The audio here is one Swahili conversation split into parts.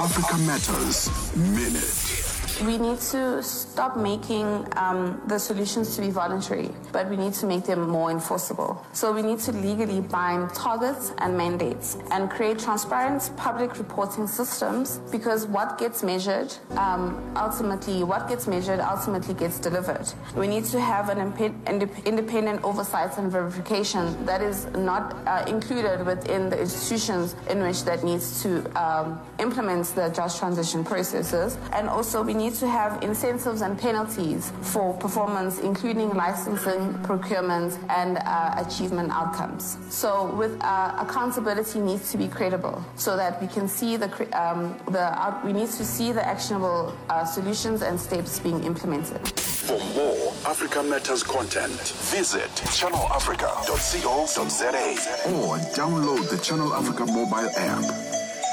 Africa Matters Minute. We need to stop making um, the solutions to be voluntary, but we need to make them more enforceable. So we need to legally bind targets and mandates and create transparent public reporting systems because what gets measured um, ultimately, what gets measured ultimately gets delivered. We need to have an impe- indep- independent oversight and verification that is not uh, included within the institutions in which that needs to um, implement the just transition processes. And also we need to have incentives and penalties for performance, including licensing, procurement, and uh, achievement outcomes. So, with uh, accountability needs to be credible, so that we can see the cre- um, the out- we need to see the actionable uh, solutions and steps being implemented. For more Africa Matters content, visit channelafrica.co.za or download the Channel Africa mobile app.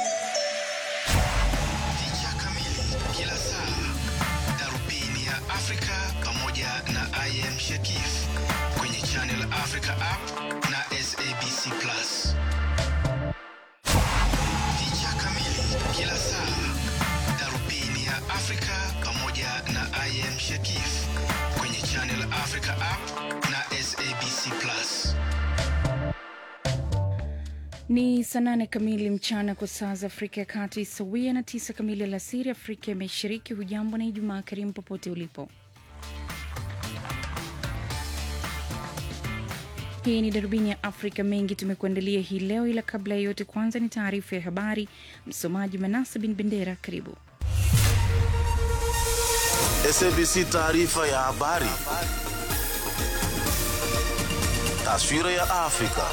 Picha kamili kila saa, darubini ya Afrika pamoja na IM Shakif kwenye Channel Africa app na SABC Plus. Picha kamili kila saa, darubini ya Afrika pamoja na IM Shakif kwenye Channel Africa app na SABC Plus. Ni saa nane kamili mchana kwa saa za Afrika ya Kati, sawia na tisa kamili alasiri Afrika ya Mashariki. Hujambo na Ijumaa karimu popote ulipo. Hii ni darubini ya Afrika. Mengi tumekuandalia hii leo, ila kabla ya yote, kwanza ni taarifa ya habari. Msomaji Manasa bin Bendera, karibu. SABC taarifa ya habari. Taswira ya Afrika.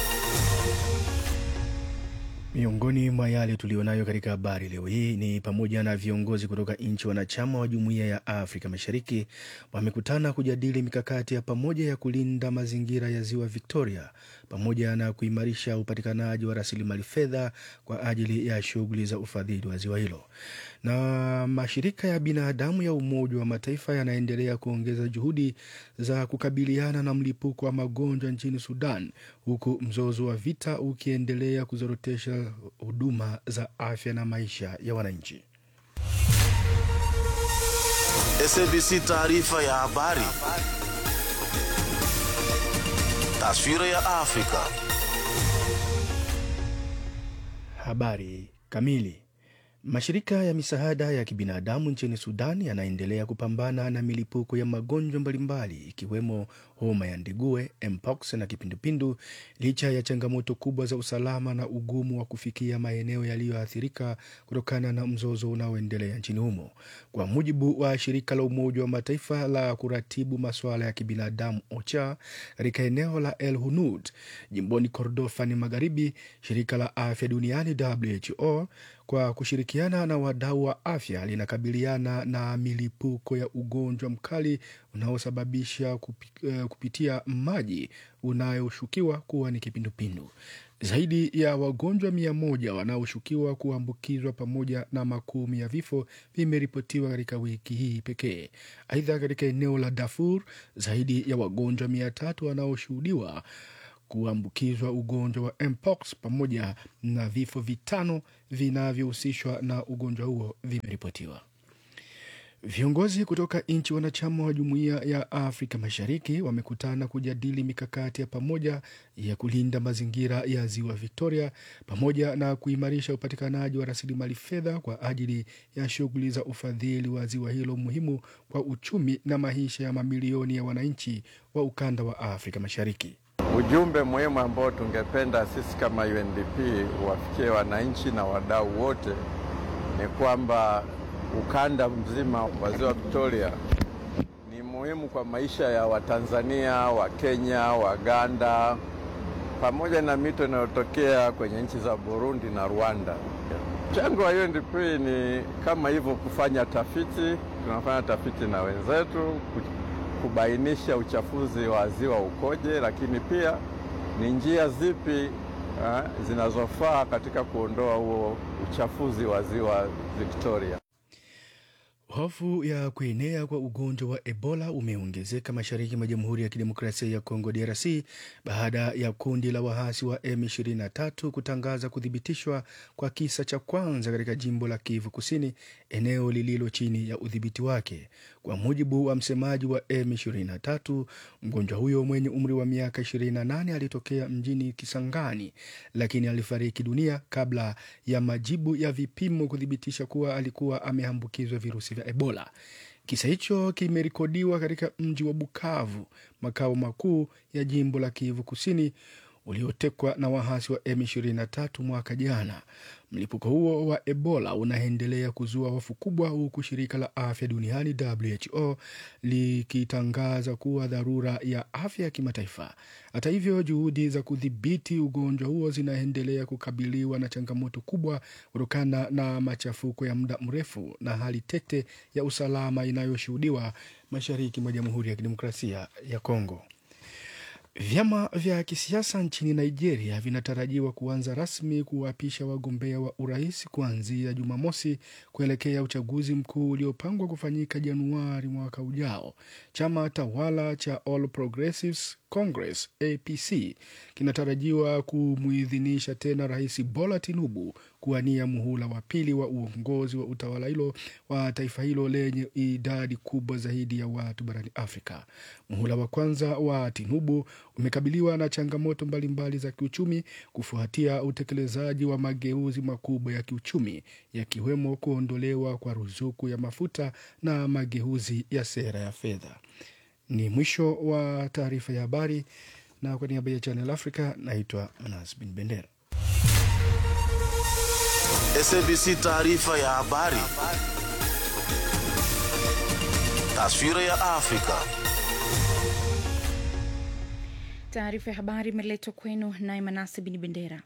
Miongoni mwa yale tuliyonayo katika habari leo hii ni pamoja na viongozi kutoka nchi wanachama wa Jumuiya ya Afrika Mashariki wamekutana kujadili mikakati ya pamoja ya kulinda mazingira ya Ziwa Victoria pamoja na kuimarisha upatikanaji wa rasilimali fedha kwa ajili ya shughuli za ufadhili wa ziwa hilo. Na mashirika ya binadamu ya Umoja wa Mataifa yanaendelea kuongeza juhudi za kukabiliana na mlipuko wa magonjwa nchini Sudan, huku mzozo wa vita ukiendelea kuzorotesha huduma za afya na maisha ya wananchi. SABC taarifa ya habari. Taswira ya Afrika. Habari kamili. Mashirika ya misaada ya kibinadamu nchini Sudan yanaendelea kupambana na milipuko ya magonjwa mbalimbali ikiwemo homa ya ndigue, mpox na kipindupindu licha ya changamoto kubwa za usalama na ugumu wa kufikia maeneo yaliyoathirika kutokana na mzozo unaoendelea nchini humo. Kwa mujibu wa shirika la Umoja wa Mataifa la kuratibu masuala ya kibinadamu OCHA katika eneo la El Hunud jimboni Kordofani Magharibi, shirika la afya duniani WHO kwa kushirikiana na wadau wa afya linakabiliana na milipuko ya ugonjwa mkali unaosababisha kupi, uh, kupitia maji unayoshukiwa kuwa ni kipindupindu. Zaidi ya wagonjwa mia moja wanaoshukiwa kuambukizwa pamoja na makumi ya vifo vimeripotiwa katika wiki hii pekee. Aidha, katika eneo la Darfur zaidi ya wagonjwa mia tatu wanaoshuhudiwa kuambukizwa ugonjwa wa mpox pamoja na vifo vitano vinavyohusishwa na ugonjwa huo vimeripotiwa. Viongozi kutoka nchi wanachama wa Jumuiya ya Afrika Mashariki wamekutana kujadili mikakati ya pamoja ya kulinda mazingira ya Ziwa Victoria pamoja na kuimarisha upatikanaji wa rasilimali fedha kwa ajili ya shughuli za ufadhili wa ziwa hilo muhimu kwa uchumi na maisha ya mamilioni ya wananchi wa ukanda wa Afrika Mashariki. Ujumbe muhimu ambao tungependa sisi kama UNDP wafikie wananchi na wadau wote ni kwamba ukanda mzima wa ziwa Victoria ni muhimu kwa maisha ya Watanzania, Wakenya, Waganda pamoja na mito inayotokea kwenye nchi za Burundi na Rwanda. Mchango wa UNDP ni kama hivyo, kufanya tafiti. Tunafanya tafiti na wenzetu kubainisha uchafuzi wa ziwa ukoje, lakini pia ni njia zipi ha, zinazofaa katika kuondoa huo uchafuzi wa ziwa Victoria. Hofu ya kuenea kwa ugonjwa wa Ebola umeongezeka mashariki mwa Jamhuri ya Kidemokrasia ya Kongo DRC baada ya kundi la waasi wa M23 kutangaza kuthibitishwa kwa kisa cha kwanza katika jimbo la Kivu Kusini, eneo lililo chini ya udhibiti wake. Kwa mujibu wa msemaji wa M23, mgonjwa huyo mwenye umri wa miaka 28 alitokea mjini Kisangani, lakini alifariki dunia kabla ya majibu ya vipimo kuthibitisha kuwa alikuwa ameambukizwa virusi vya Ebola. Kisa hicho kimerekodiwa katika mji wa Bukavu, makao makuu ya jimbo la Kivu Kusini uliotekwa na waasi wa M23 mwaka jana. Mlipuko huo wa Ebola unaendelea kuzua hofu kubwa, huku shirika la afya duniani WHO likitangaza kuwa dharura ya afya ya kimataifa. Hata hivyo, juhudi za kudhibiti ugonjwa huo zinaendelea kukabiliwa na changamoto kubwa kutokana na machafuko ya muda mrefu na hali tete ya usalama inayoshuhudiwa mashariki mwa Jamhuri ya Kidemokrasia ya Kongo. Vyama vya kisiasa nchini Nigeria vinatarajiwa kuanza rasmi kuwapisha wagombea wa urais kuanzia Jumamosi kuelekea uchaguzi mkuu uliopangwa kufanyika Januari mwaka ujao. Chama tawala cha All Progressives Congress APC kinatarajiwa kumuidhinisha tena Rais Bola Tinubu kuwania muhula wa pili wa uongozi wa utawala hilo wa taifa hilo lenye idadi kubwa zaidi ya watu barani Afrika. Muhula wa kwanza wa Tinubu umekabiliwa na changamoto mbalimbali za kiuchumi kufuatia utekelezaji wa mageuzi makubwa ya kiuchumi yakiwemo kuondolewa kwa ruzuku ya mafuta na mageuzi ya sera ya fedha. Ni mwisho wa taarifa ya habari, na kwa niaba ya Channel Africa naitwa Manas Bin Bendera. SABC taarifa ya habari. Taswira ya Afrika. Taarifa ya habari imeletwa kwenu naye Manase Bin Bendera.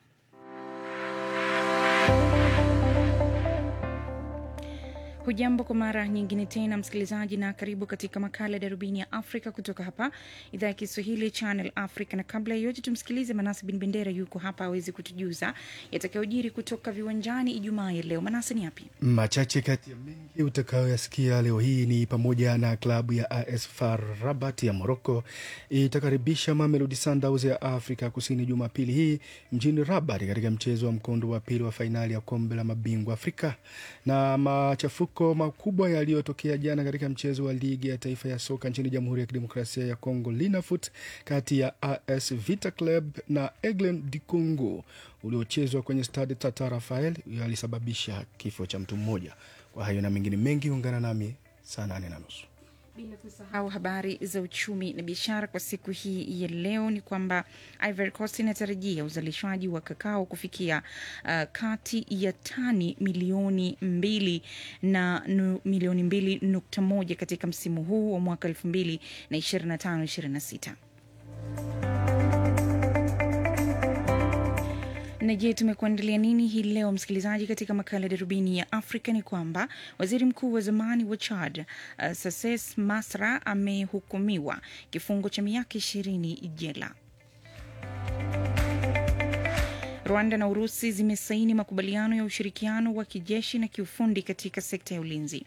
Hujambo kwa mara nyingine tena msikilizaji, na karibu katika makala ya darubini ya Afrika kutoka hapa idhaa ya Kiswahili Channel Africa. Na kabla ya yote, tumsikilize Manase Bin Bendera, yuko hapa awezi kutujuza yatakayojiri kutoka viwanjani Ijumaa ya leo. Manase, ni yapi Machache kati ya mengi utakayoyasikia leo hii ni pamoja na klabu ya AS FAR Rabat ya Morocco itakaribisha Mamelodi Sundowns ya Afrika Kusini Jumapili hii mjini Rabat katika mchezo wa mkondo wa pili wa fainali ya kombe la mabingwa Afrika, na machafuko makubwa yaliyotokea jana katika mchezo wa ligi ya taifa ya soka nchini Jamhuri ya Kidemokrasia ya Kongo Linafoot kati ya AS Vita Club na Aigle du Congo uliochezwa kwenye stade Tata Rafael yalisababisha kifo cha mtu mmoja. Kwa hayo na mengine mengi, ungana nami saa nane na nusu. bila kusahau habari za uchumi na biashara kwa siku hii ya leo ni kwamba Ivory Coast inatarajia uzalishaji wa kakao kufikia uh, kati ya tani milioni mbili na nu, milioni mbili nukta moja katika msimu huu wa mwaka elfu mbili na ishirini na tano ishirini na sita. na je tumekuandalia nini hii leo msikilizaji katika makala ya darubini ya afrika ni kwamba waziri mkuu wa zamani wa chad uh, sases masra amehukumiwa kifungo cha miaka ishirini jela rwanda na urusi zimesaini makubaliano ya ushirikiano wa kijeshi na kiufundi katika sekta ya ulinzi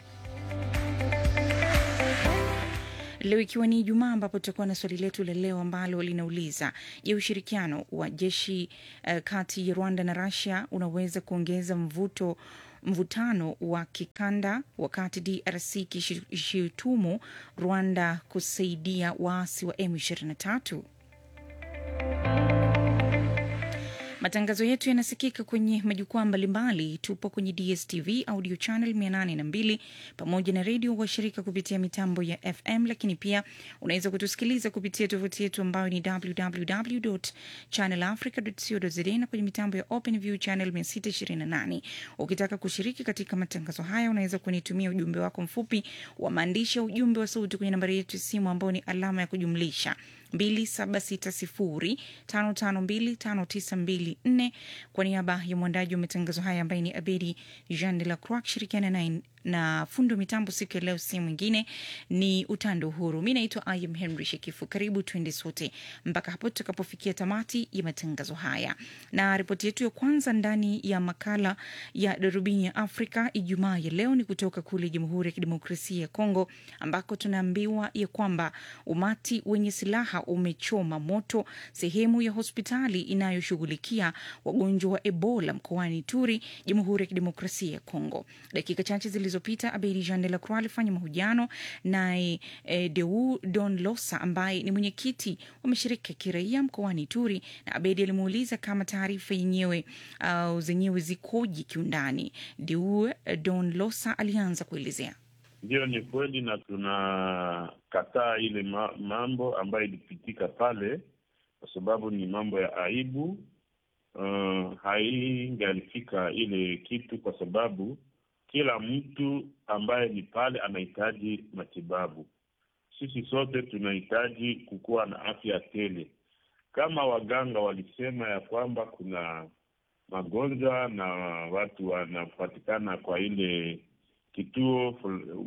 leo ikiwa ni Ijumaa ambapo tutakuwa na swali letu la leo ambalo linauliza je, ushirikiano wa jeshi uh, kati ya Rwanda na Russia unaweza kuongeza mvuto mvutano wa kikanda wakati DRC ikishutumu Rwanda kusaidia waasi wa M23? Matangazo yetu yanasikika kwenye majukwaa mbalimbali. Tupo kwenye DSTV audio channel 802 pamoja na redio washirika kupitia mitambo ya FM, lakini pia unaweza kutusikiliza kupitia tovuti yetu ambayo ni www.channelafrica.co.za na kwenye mitambo ya OpenView channel 628. Ukitaka kushiriki katika matangazo haya, unaweza kunitumia ujumbe wako mfupi wa maandishi ya ujumbe wa sauti kwenye nambari yetu ya simu ambayo ni alama ya kujumlisha 2760552594 kwa niaba ya mwandaji wa matangazo haya ambaye ni Abedi Jean de la Croix akishirikiana naye na fundi wa mitambo siku ya leo, si mwingine ni Utando Uhuru. Mi naitwa Ayam Henry Shekifu. Karibu tuende sote mpaka hapo tutakapofikia tamati ya matangazo haya, na ripoti yetu ya kwanza ndani ya makala ya darubini ya Afrika Ijumaa ya leo ni kutoka kule Jamhuri ya Kidemokrasia ya Kongo, ambako tunaambiwa ya kwamba umati wenye silaha umechoma moto sehemu ya hospitali inayoshughulikia wagonjwa wa Ebola mkoani Turi, Jamhuri ya Kidemokrasia ya Kongo. Dakika chache zilizopita Abedi Jean de la Croix alifanya mahojiano naye eh, Deu Don Losa ambaye ni mwenyekiti wa mashirika ya kiraia mkoani Turi, na Abedi alimuuliza kama taarifa yenyewe uh, zenyewe zikoje kiundani. Deu Don Losa alianza kuelezea. Ndiyo, ni kweli na tunakataa ile ma mambo ambayo ilipitika pale, kwa sababu ni mambo ya aibu. Uh, haingalifika ile kitu, kwa sababu kila mtu ambaye ni pale anahitaji matibabu. Sisi sote tunahitaji kukuwa na afya tele. Kama waganga walisema ya kwamba kuna magonjwa na watu wanapatikana kwa ile kituo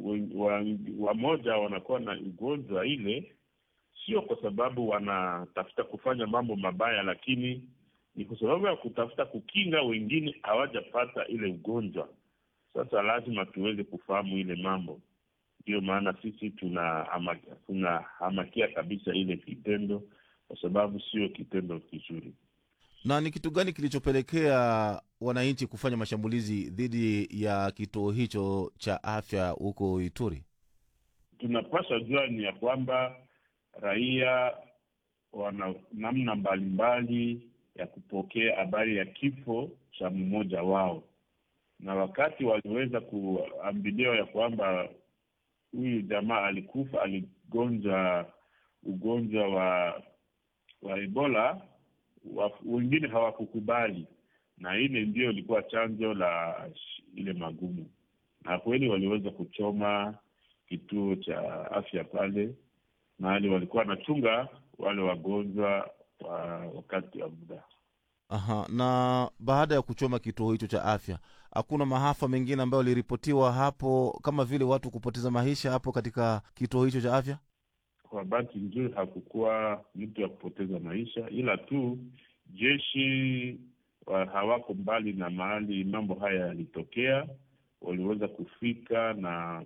wamoja wanakuwa na ugonjwa ile, sio kwa sababu wanatafuta kufanya mambo mabaya, lakini ni kwa sababu ya kutafuta kukinga wengine hawajapata ile ugonjwa. Sasa lazima tuweze kufahamu ile mambo, ndiyo maana sisi tunahamakia tuna kabisa ile kitendo, kwa sababu sio kitendo kizuri. Na ni kitu gani kilichopelekea wananchi kufanya mashambulizi dhidi ya kituo hicho cha afya huko Ituri? Tunapaswa jua ni ya kwamba raia wana namna mbalimbali ya kupokea habari ya kifo cha mmoja wao, na wakati waliweza kuambiliwa ya kwamba huyu jamaa alikufa, aligonja ugonjwa wa wa Ebola wa, wengine hawakukubali, na ile ndio ilikuwa chanzo la ile magumu, na kweli waliweza kuchoma kituo cha afya pale mahali walikuwa wanachunga wale wagonjwa wa wakati wa muda. Aha, na baada ya kuchoma kituo hicho cha afya, hakuna maafa mengine ambayo yaliripotiwa hapo, kama vile watu kupoteza maisha hapo katika kituo hicho cha afya? Kwa bahati nzuri hakukuwa mtu ya kupoteza maisha, ila tu jeshi wa hawako mbali na mahali mambo haya yalitokea, waliweza kufika na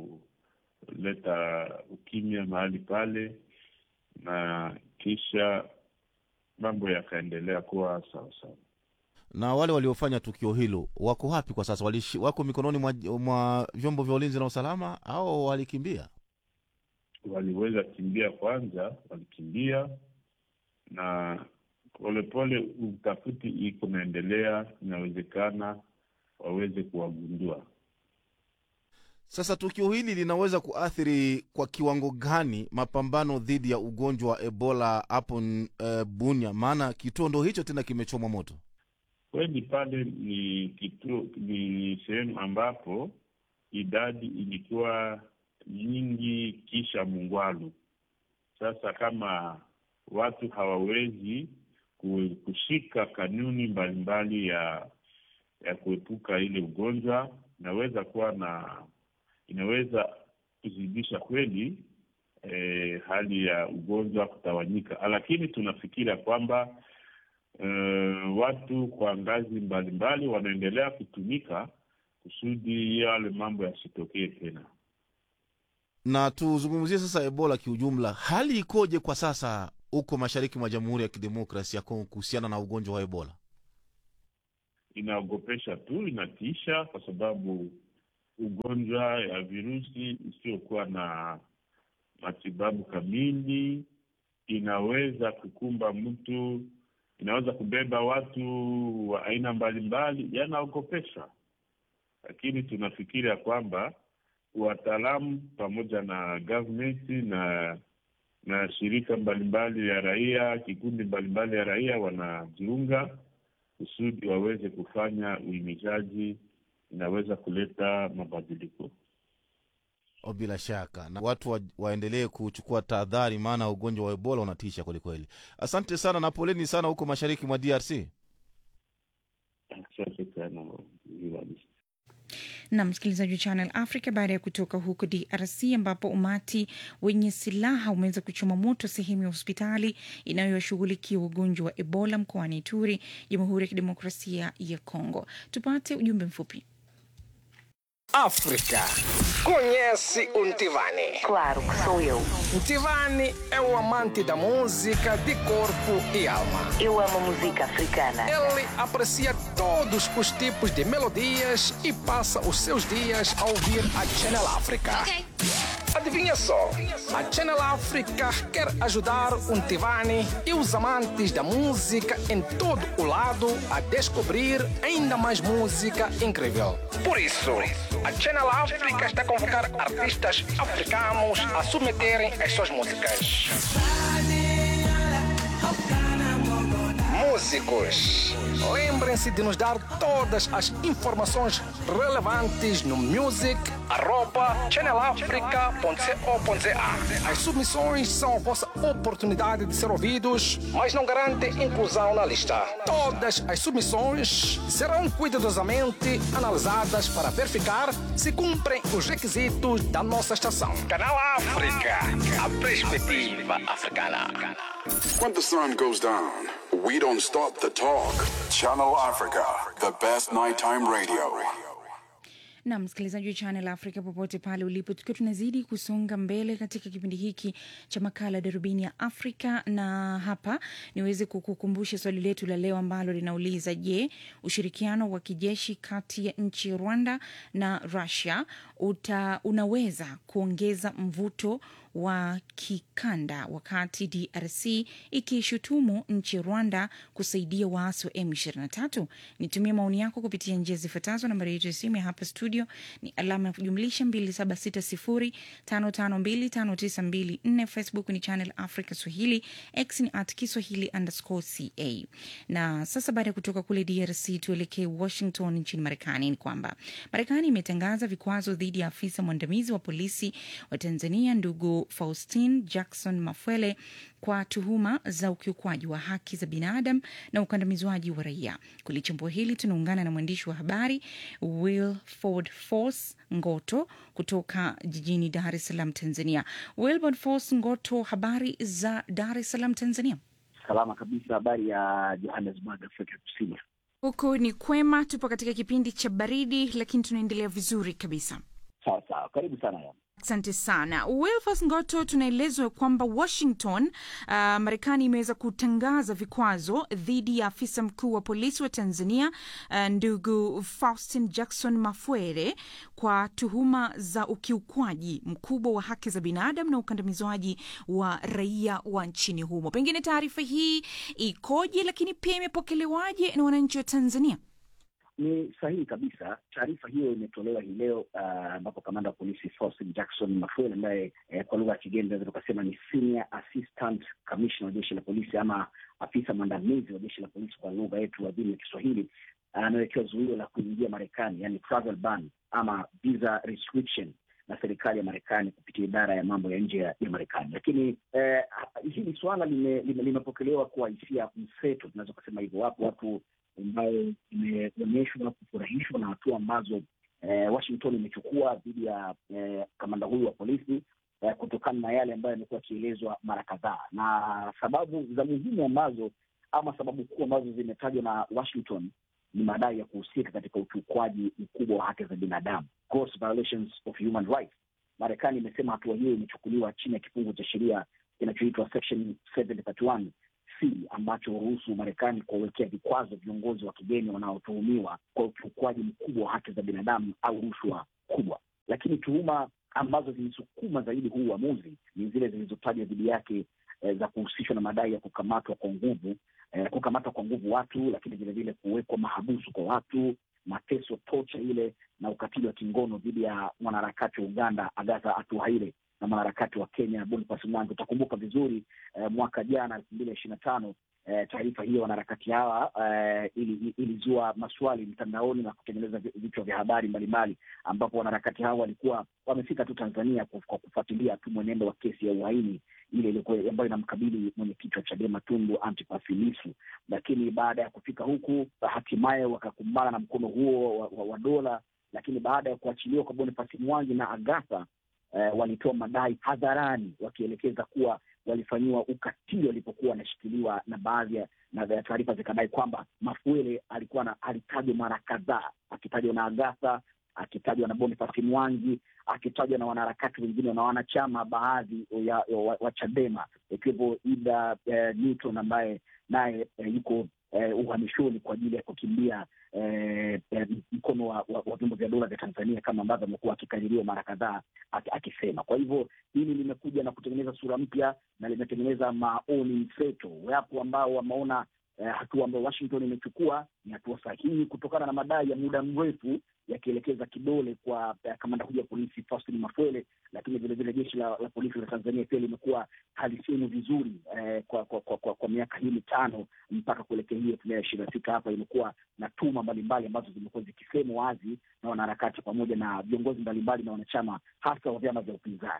kuleta ukimya mahali pale, na kisha mambo yakaendelea kuwa sawasawa. Na wale waliofanya tukio hilo wako wapi kwa sasa? Walishi, wako mikononi mwa, mwa vyombo vya ulinzi na usalama au walikimbia? Waliweza kimbia kwanza, walikimbia na polepole utafuti iko naendelea, inawezekana waweze kuwagundua. Sasa tukio hili linaweza kuathiri kwa kiwango gani mapambano dhidi ya ugonjwa wa Ebola hapo e, Bunia? Maana kituo ndo hicho tena kimechomwa moto. Kweli pale ni kituo, ni sehemu ambapo idadi ilikuwa nyingi kisha Mungwalu. Sasa kama watu hawawezi kushika kanuni mbalimbali ya ya kuepuka ile ugonjwa, inaweza kuwa na inaweza kuzidisha kweli eh, hali ya ugonjwa kutawanyika, lakini tunafikiria kwamba eh, watu kwa ngazi mbalimbali wanaendelea kutumika kusudi yale mambo yasitokee tena. Na tuzungumzie sasa Ebola kiujumla, hali ikoje kwa sasa huko mashariki mwa Jamhuri ya Kidemokrasi ya Kongo kuhusiana na ugonjwa wa Ebola? Inaogopesha tu, inatisha, kwa sababu ugonjwa ya virusi isiyokuwa na matibabu kamili inaweza kukumba mtu, inaweza kubeba watu wa aina mbalimbali, yanaogopesha. Lakini tunafikiria kwamba wataalamu pamoja na government na na shirika mbalimbali ya raia, kikundi mbalimbali ya raia wanajiunga kusudi waweze kufanya uhimizaji, inaweza kuleta mabadiliko. Oh, bila shaka na watu wa, waendelee kuchukua tahadhari, maana ugonjwa wa Ebola unatisha kwelikweli. Asante sana na poleni sana huko mashariki mwa DRC. Asante sana Vivalis. na msikilizaji wa Channel Africa, baada ya kutoka huko DRC ambapo umati wenye silaha umeweza kuchoma moto sehemu ya hospitali inayoshughulikia ugonjwa wa Ebola mkoani Ituri, Jamhuri ya Kidemokrasia ya Kongo. Tupate ujumbe mfupi. África. Conhece o Ntivani? Claro que sou eu. Ntivani é o amante da música de corpo e alma. Eu amo música africana. Ele aprecia todos os tipos de melodias e passa os seus dias a ouvir a Channel África. Adivinha só, a Channel África quer ajudar o Ntivani e os amantes da música em todo o lado a descobrir ainda mais música incrível. Por isso, a Channel África está a convocar artistas africanos a submeterem as suas músicas. Músicos, lembrem-se de nos dar todas as informações relevantes no music@channelafrica.co.za. As submissões são a vossa oportunidade de ser ouvidos, mas não garantem inclusão na lista. Todas as submissões serão cuidadosamente analisadas para verificar se cumprem os requisitos da nossa estação. Canal África, a perspectiva africana. When the sun goes down, we don't stop the talk. Channel Africa, the best nighttime radio. na msikilizaji wa Channel Africa popote pale ulipo, tukiwa tunazidi kusonga mbele katika kipindi hiki cha makala darubini ya Afrika, na hapa niweze kukukumbusha swali letu la leo ambalo linauliza: Je, ushirikiano wa kijeshi kati ya nchi ya Rwanda na Russia uta, unaweza kuongeza mvuto wa kikanda wakati DRC ikishutumu nchi ya Rwanda kusaidia waasi wa M23? Nitumie maoni yako kupitia njia zifuatazo. Nambari yetu ya simu ya hapa studio ni alama ya kujumlisha 2760552594. Facebook ni Channel Africa Swahili, X ni at Kiswahili underscore ca. Na sasa baada ya kutoka kule DRC tuelekee Washington nchini Marekani. Ni kwamba Marekani imetangaza vikwazo dhidi ya afisa mwandamizi wa polisi wa Tanzania ndugu Faustin Jackson Mafwele kwa tuhuma za ukiukwaji wa haki za binadamu na ukandamizwaji wa raia. Kulichambua hili tunaungana na mwandishi wa habari Wilford Force Ngoto kutoka jijini Dar es Salaam, Tanzania. Wilford Force Ngoto, habari za Dar es Salaam, Tanzania? Salama kabisa. Habari ya Johannesburg, Afrika Kusini. Huku ni kwema, tupo katika kipindi cha baridi, lakini tunaendelea vizuri kabisa. Sawa sawa, karibu sana ya. Asante sana Wilfas Ngoto. Tunaelezwa kwamba Washington, uh, Marekani imeweza kutangaza vikwazo dhidi ya afisa mkuu wa polisi wa Tanzania, uh, ndugu Faustin Jackson Mafwere kwa tuhuma za ukiukwaji mkubwa wa haki za binadamu na ukandamizwaji wa raia wa nchini humo. Pengine taarifa hii ikoje, lakini pia imepokelewaje na wananchi wa Tanzania? Ni sahihi kabisa. Taarifa hiyo imetolewa hii leo ambapo uh, kamanda wa polisi Faustin Jackson Mafwele ambaye eh, kwa lugha ya kigeni naweza tukasema ni senior assistant commissioner wa jeshi la polisi ama afisa mwandamizi wa jeshi la polisi kwa lugha yetu adhimu ya Kiswahili anawekewa uh, zuio la kuingia Marekani, yani travel ban ama visa restriction na serikali ya Marekani kupitia idara ya mambo ya nje ya Marekani. Lakini eh, hili suala limepokelewa lime kwa hisia mseto, tunaweza kusema hivyo. Wapo watu ambayo imeonyeshwa kufurahishwa na hatua ambazo eh, Washington imechukua dhidi ya eh, kamanda huyu wa polisi eh, kutokana na yale ambayo yamekuwa yakielezwa mara kadhaa, na sababu za muhimu ambazo ama sababu kuu ambazo zimetajwa na Washington ni madai ya kuhusika katika ukiukwaji mkubwa wa haki za binadamu, gross violations of human rights. Marekani imesema hatua hiyo imechukuliwa chini ya kifungu cha sheria kinachoitwa section 731 C ambacho huruhusu Marekani kuwawekea vikwazo viongozi wa kigeni wanaotuhumiwa kwa ukiukwaji mkubwa wa haki za binadamu au rushwa kubwa. Lakini tuhuma ambazo zilisukuma zaidi huu uamuzi ni zile zilizotajwa dhidi yake eh, za kuhusishwa na madai ya kukamatwa kwa nguvu eh, kukamatwa kwa nguvu watu, lakini vilevile kuwekwa mahabusu kwa watu, mateso, tocha ile na ukatili wa kingono dhidi ya mwanaharakati wa Uganda Agatha Atuhaire na mwanaharakati wa Kenya Boniface Mwangi. Utakumbuka vizuri eh, mwaka jana elfu mbili na ishirini na tano eh, taarifa hiyo wanaharakati hawa eh, ili- ilizua maswali mtandaoni na kutengeneza vi- vichwa vya habari mbalimbali, ambapo wanaharakati hawa walikuwa wamefika tu Tanzania kwa kwa kufuatilia tu mwenendo wa kesi ya uhaini ile ilikuwa ambayo inamkabili mwenyekiti wa Chadema Tundu Antipas Lissu, lakini baada ya kufika huku hatimaye wakakumbana na mkono huo wa, wa, wa dola, lakini baada ya kuachiliwa kwa Boniface Mwangi na Agatha eh, walitoa madai hadharani wakielekeza kuwa walifanyiwa ukatili walipokuwa wanashikiliwa, na baadhi ya na ya taarifa zikadai kwamba Mafuele alikuwa na alitajwa mara kadhaa, akitajwa na Agatha, akitajwa na Boniface Mwangi, akitajwa na wanaharakati wengine na wanachama baadhi ya, ya, wa, wa Chadema ikiwepo Ida eh, Newton ambaye naye eh, yuko eh, uhamishoni kwa ajili ya kukimbia eh, eh, mkono wa, wa, wa vyombo vya dola vya Tanzania kama ambavyo amekuwa akikaririwa mara kadhaa aki- akisema. Kwa hivyo hili limekuja na kutengeneza sura mpya na limetengeneza maoni mseto. Wapo ambao wameona eh, hatua ambayo Washington imechukua ni hatua sahihi kutokana na madai ya muda mrefu yakielekeza kidole kwa eh, kamanda huyu wa polisi Faustin Mafwele, lakini vilevile jeshi la, la polisi la Tanzania pia limekuwa halisemi vizuri eh, kwa, kwa, kwa, kwa, kwa miaka hii mitano mpaka kuelekea hii elfu mbili na ishirini na sita hapa imekuwa na tuma mbalimbali ambazo zimekuwa zikisemwa wazi na wanaharakati pamoja na viongozi mbalimbali na wanachama hasa wa vyama vya upinzani.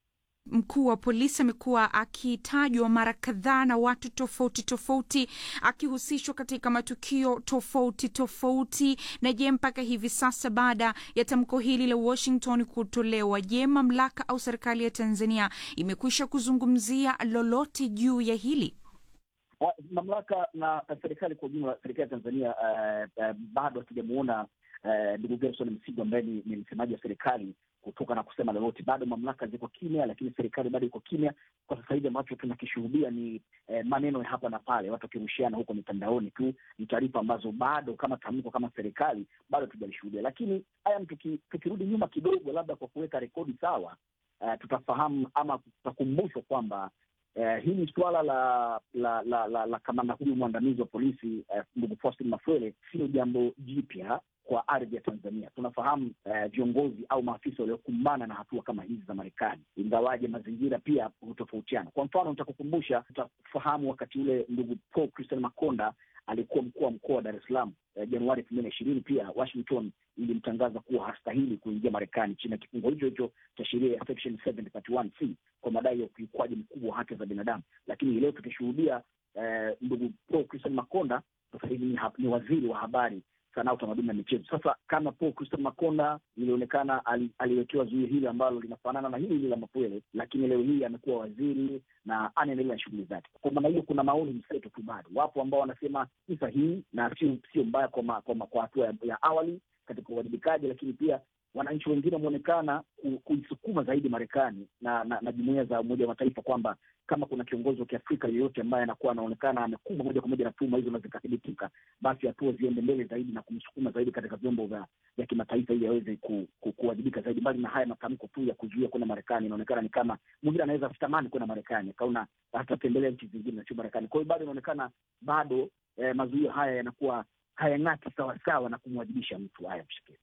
Mkuu wa polisi amekuwa akitajwa mara kadhaa na watu tofauti tofauti, akihusishwa katika matukio tofauti tofauti. Na je, mpaka hivi sasa baada ya tamko hili la Washington kutolewa, je, mamlaka au serikali ya Tanzania imekwisha kuzungumzia lolote juu ya hili? Ah, mamlaka na serikali kwa ujumla, serikali ya Tanzania eh, eh, bado hatujamuona eh, ndugu Gerson Msigwa ambaye ni, ni msemaji wa serikali kutoka na kusema lolote. Bado mamlaka ziko kimya, lakini serikali bado iko kimya. Kwa sasa hivi ambacho tunakishuhudia ni eh, maneno ya hapa na pale, watu wakirushiana huko mitandaoni tu. Ni taarifa ambazo bado kama tamko kama serikali bado hatujalishuhudia. Lakini haya, tuki, tukirudi nyuma kidogo, labda kwa kuweka rekodi sawa, eh, tutafahamu ama tutakumbushwa kwamba Eh, hili suala la la la, la, la kamanda huyu mwandamizi wa polisi eh, ndugu Faustin Mafwele sio jambo jipya kwa ardhi ya Tanzania. Tunafahamu eh, viongozi au maafisa waliokumbana na hatua kama hizi za Marekani, ingawaje mazingira pia hutofautiana. Kwa mfano, nitakukumbusha, utafahamu wakati ule ndugu Paul Christian Makonda alikuwa mkuu wa mkoa wa Dar es Salaam eh, Januari elfu mbili na ishirini. Pia Washington ilimtangaza kuwa hastahili kuingia Marekani chini ya kifungo hicho hicho cha sheria ya section 731C kwa madai ya ukiukwaji mkubwa wa haki za binadamu. Lakini leo tukishuhudia eh, ndugu Paul Christian Makonda sasa hivi ni, ha- ni waziri wa habari sanaa, utamaduni na michezo. Sasa kama Paul Christian Makonda ilionekana ali, aliwekewa zuio hili ambalo linafanana na hili hili la Mapwele, lakini leo hii amekuwa waziri na anaendelea na shughuli zake. Kwa maana hiyo, kuna maoni mseto tu bado. Wapo ambao wanasema ni sahihi na sio sio mbaya kwa ma- kwa ma- kwa hatua ya, ya awali katika uwajibikaji, lakini pia wananchi wengine wameonekana ku- kuisukuma zaidi Marekani na, na, na jumuiya za Umoja wa Mataifa kwamba kama kuna kiongozi wa Kiafrika yeyote ambaye anakuwa anaonekana amekumbwa moja kwa moja na tuhuma hizo na zikathibitika, basi hatua ziende mbele zaidi na kumsukuma zaidi katika vyombo vya vya kimataifa ili aweze ku, ku, kuwajibika zaidi. Mbali na haya matamko tu ya kuzuia kwenda Marekani, inaonekana ni kama mwingine anaweza asitamani kwenda Marekani, akaona atatembelea nchi zingine na sio Marekani. Kwa hiyo bado inaonekana bado eh, mazuio haya yanakuwa hayang'ati sawasawa na kumwajibisha mtu. Haya, mshike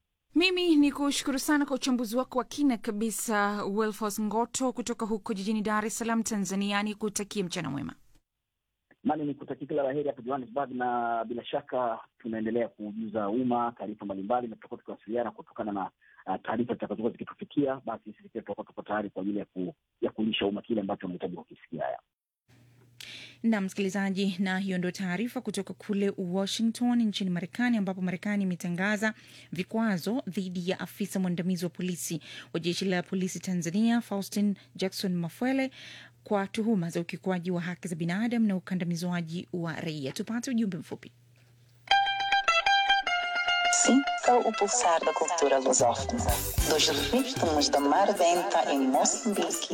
Mimi ni kushukuru sana kwa uchambuzi wako wa kina kabisa, Wilfos Ngoto kutoka huko jijini Dar es Salaam, Tanzania. Ni kutakie mchana mwema. nami ni kutakia kila la heri hapa Johannesburg, na bila shaka tunaendelea kujuza umma taarifa mbalimbali, na tutakuwa tukiwasiliana kutokana na uh, taarifa zitakazokuwa zikitufikia. Basi sisi pia tutakuwa tuko tayari kwa ajili ya, ku, ya kulisha umma kile ambacho unahitaji kukisikia. Haya, na msikilizaji, na hiyo ndio taarifa kutoka kule Washington nchini Marekani, ambapo Marekani imetangaza vikwazo dhidi ya afisa mwandamizi wa polisi wa jeshi la polisi Tanzania Faustin Jackson Mafwele kwa tuhuma za ukiukwaji wa haki za binadamu na ukandamizwaji wa raia. Tupate ujumbe mfupi. Sinta o pulsar da cultura lusófona, dos ritmos da Mar Denta em Moçambique